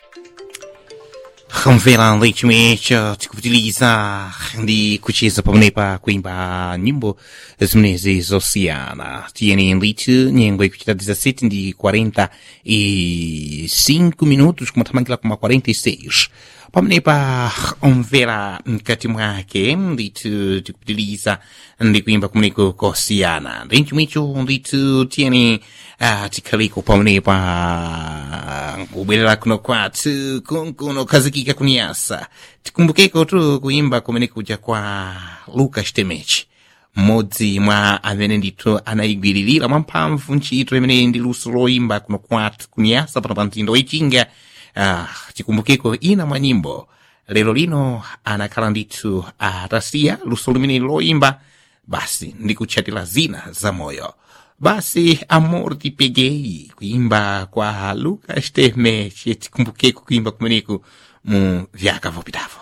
mvera ndetimete tikupitiliza ndi kucheza pamenepa kuimba nyimbo zimenezi zosiyana tiyeni ndithu nyengo ikuchita 17 ndi 45 minutos kumathamangira kuma 46 pamenepa omvera mkati mwake ndithu tikupitiliza ndi kuimba kumeneko kosiyana ndi chomwecho ndithu tiyeni uh, tikhaliko pamenepa kubwerera kuno kwathu kunkuno khazikika kuniyasa tikumbukeko tu kuimba kumene kuja kwa lucas temechi mmodzi mwa amene ndithu anayigwiririra mwamphamvu ntchito imene ndi luso loimba kuno kwathu kuniyasa pano pa mtindo wechinga ah, tikumbukeko ina mwa nyimbo lero lino anakhala ndithu atasiya luso limene loimba basi ndikutchatira zina za moyo basi amor ti peguei kuimba kwa lucas temechi tikumbukeko kuimba kumeneku mu vyaka vopitavo